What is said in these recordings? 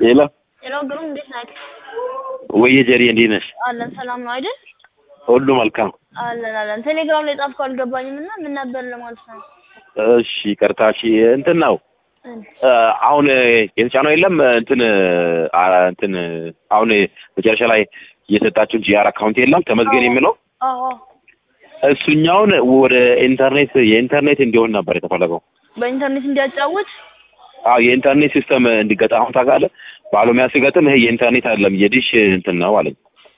ሌላ ሄሎ ግሩም እንዴት ነህ? ወየ ጀሪ እንዴት ነሽ? አለን ሰላም ነው አይደል? ሁሉ መልካም። አለን አለን። ቴሌግራም ላይ ጻፍከው አልገባኝም እና ምን ነበር ለማለት ነው። እሺ ይቅርታ። እሺ እንትን ነው አሁን የተጫነው የለም እንትን አ እንትን አሁን መጨረሻ ላይ የሰጣችሁን ጂአር አካውንት የለም ተመዝገን የሚለው አዎ እሱኛውን ወደ ኢንተርኔት የኢንተርኔት እንዲሆን ነበር የተፈለገው። በኢንተርኔት እንዲያጫውት አዎ የኢንተርኔት ሲስተም እንዲገጣ አሁን ታውቃለህ፣ ባለሙያ ሲገጥም ይሄ የኢንተርኔት አይደለም የዲሽ እንትን ነው አለኝ።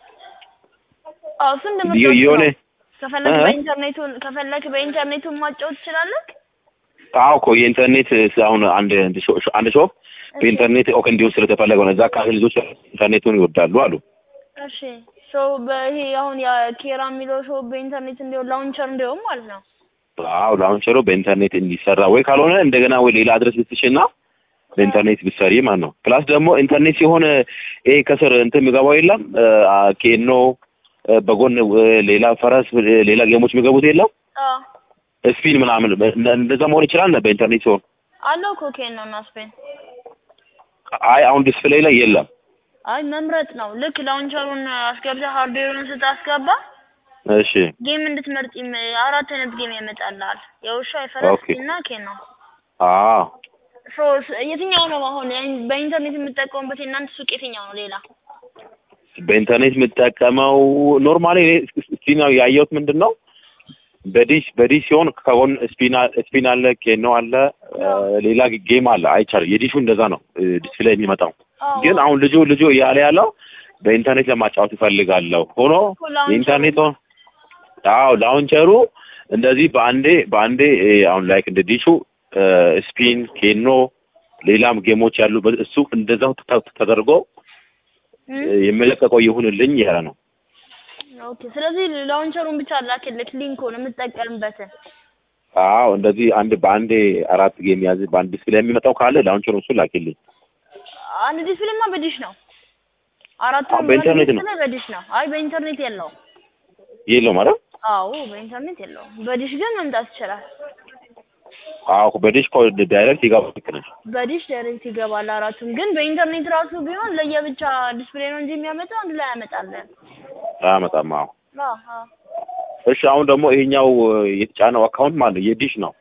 አዎ እሱ የ- እንደምታውቀው የሆነ ከፈለክ እ? በኢንተርኔቱን ከፈለክ በኢንተርኔቱን ማጫወት ትችላለህ። አዎ እኮ የኢንተርኔት አሁን አንድ አንድ ሾ- አንድ ሾፕ በኢንተርኔት ኦክ እንዲሆን ስለተፈለገው ነው። እዛ አካባቢ ልጆች ኢንተርኔቱን ይወዳሉ አሉ። እሺ ሶ በይሄ አሁን የኬራ የሚለው ሾው በኢንተርኔት እንዲሆን ላውንቸር እንዲሆን ማለት ነው። አዎ ላውንቸሩ በኢንተርኔት እንዲሰራ ወይ ካልሆነ እንደገና ወይ ሌላ አድረስ ልትሽና በኢንተርኔት ብትሰሪ ማለት ነው። ፕላስ ደግሞ ኢንተርኔት ሲሆን ይሄ ከስር እንትን የሚገባው የለም አ፣ ኬኖ አ፣ በጎን አ፣ ሌላ ፈረስ አ፣ ሌላ ጌሞች የሚገቡት የለም አዎ ስፒን ምናምን እንደ- እንደዛ መሆን ይችላል በኢንተርኔት ሲሆን። አለው እኮ ኬን ነው እና ስፔን አይ አሁን ዲስፕሌይ ላይ የለም። አይ መምረጥ ነው። ልክ ላውንቸሩን አስገብተህ ሃርድዌሩን ስታስገባ እሺ ጌም እንድትመርጥ ይም- አራት አይነት ጌም ያመጣልሃል። የውሻ፣ የፈረስ ኦኬ። እና ኬን ነው። አዎ ሶ ስ- የትኛው ነው አሁን ያን- በኢንተርኔት የምጠቀሙበት የእናንተ ሱቅ የትኛው ነው? ሌላ በኢንተርኔት የምጠቀመው ኖርማሊ ስፒን ያየሁት ምንድን ነው በዲሽ በዲሽ ሲሆን ከጎን ስፒን አ- ስፒን አለ ኬኖ አለ አ፣ ሌላ ጌም አለ አይቻል የዲሹ እንደዛ ነው ዲስፕሌይ የሚመጣው አዎ። ግን አሁን ልጁ ልጁ እያለ ያለው በኢንተርኔት ለማጫወት ይፈልጋለሁ ሆኖ እኮ ላውንቸሩ- የኢንተርኔት ሆ- አዎ ላውንቸሩ እንደዚህ በአንዴ በአንዴ እ፣ አሁን ላይክ እንደ ዲሹ እ፣ ስፒን ኬኖ ሌላም ጌሞች ያሉበት እሱ እንደዛው ተ- ተደርጎ እም? እ፣ የሚለቀቀው ይሁንልኝ ያለ ነው ኦኬ። ስለዚህ ላውንቸሩን ብቻ ላክልክ ሊንኩን የምትጠቀምበትን። አዎ እንደዚህ አንድ በአንዴ አራት ጌም ያዝ በአንድ ዲስፕሌይ የሚመጣው ካለ ላውንቸሩ እሱ ላኪልኝ አንድ ዲስፕሌይማ በዲሽ ነው። አራቱ አዎ፣ በኢንተርኔት ነው። በዲሽ ነው። አይ በኢንተርኔት የለውም። የለው ማለት አዎ በኢንተርኔት የለውም። በዲሽ ግን መምጣት ይችላል። አዎ በዲሽ ኮ ዳይሬክት ይገባል ልክ ነሽ በዲሽ ዳይሬክት ይገባል አራቱም። ግን በኢንተርኔት ራሱ ቢሆን ለየብቻ ዲስፕሌይ ነው እንጂ የሚያመጣው አንድ ላይ ያመጣለን። አያመጣም አዎ አዎ አዎ። እሺ አሁን ደግሞ ይሄኛው እ፣ የተጫነው አካውንት ማለት ነው የዲሽ ነው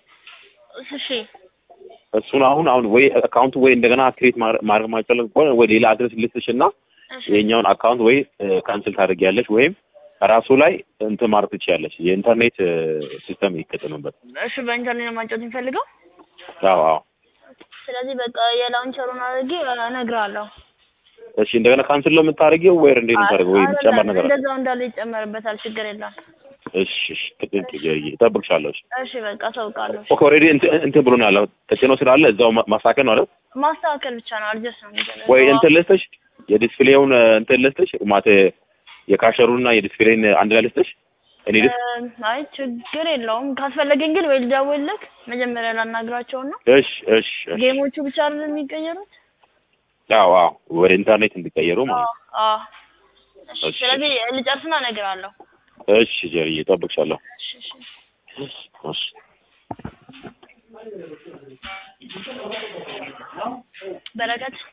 እሺ እሱን አሁን አሁን ወይ አካውንቱ ወይ እንደገና ክሬት ማድረግ ማይቻል ከሆነ ወይ ሌላ አድረስ ልስጥሽ እና እሺ ይሄኛውን አካውንት ወይ ካንስል ታደርጊያለሽ ወይም ራሱ ላይ እንትን ማድረግ ትችያለሽ የኢንተርኔት እ፣ ሲስተም ይከተሉበት እሺ በኢንተርኔት ነው ማጫወት የሚፈልገው። አዎ አዎ ስለዚህ በቃ የላውንቸሩን አድርጌ እነግርሃለሁ። እሺ እንደገና ካንስል ነው የምታደርጊው ወይ እንዴት ነው የምታደርገው ወይ አይደለም፣ የሚጨመር ነገር አለ? እንደዛው እንዳለ ይጨመርበታል። ችግር የለም። እሺ እሺ ትክክል ጀርዬ እጠብቅሻለሁ እሺ እሺ በቃ አሳውቃለሁ። ኦኬ ኦልሬዲ እንትን እንትን ብሎ ነው ያለው ተጭኖ ስላለ እዛው ማ- ማስተካከል ነው አይደል ማስተካከል ብቻ ነው። አድጀስት ነው የሚደረገው። ወይ እንትን ልስጥሽ የዲስፕሌውን እ፣ እንትን ልስጥሽ ማተ የካሸሩና የዲስፕሌይን አንድ ላይ ልስጥሽ እኔ ልስ እ፣ አይ ችግር የለውም። ካስፈለገኝ ግን ወይ ልደውልልህ መጀመሪያ ላናግራቸውና እሺ እሺ እሺ ጌሞቹ ብቻ አይደል የሚቀየሩት? አዎ አዎ ወደ ኢንተርኔት እንዲቀየሩ ማለት ነው አዎ አዎ። እሺ እሺ። ስለዚህ ልጨርስና እነግርሃለሁ። እሺ ጀርዬ እጠብቅሻለሁ እሺ እሺ እሺ በረከት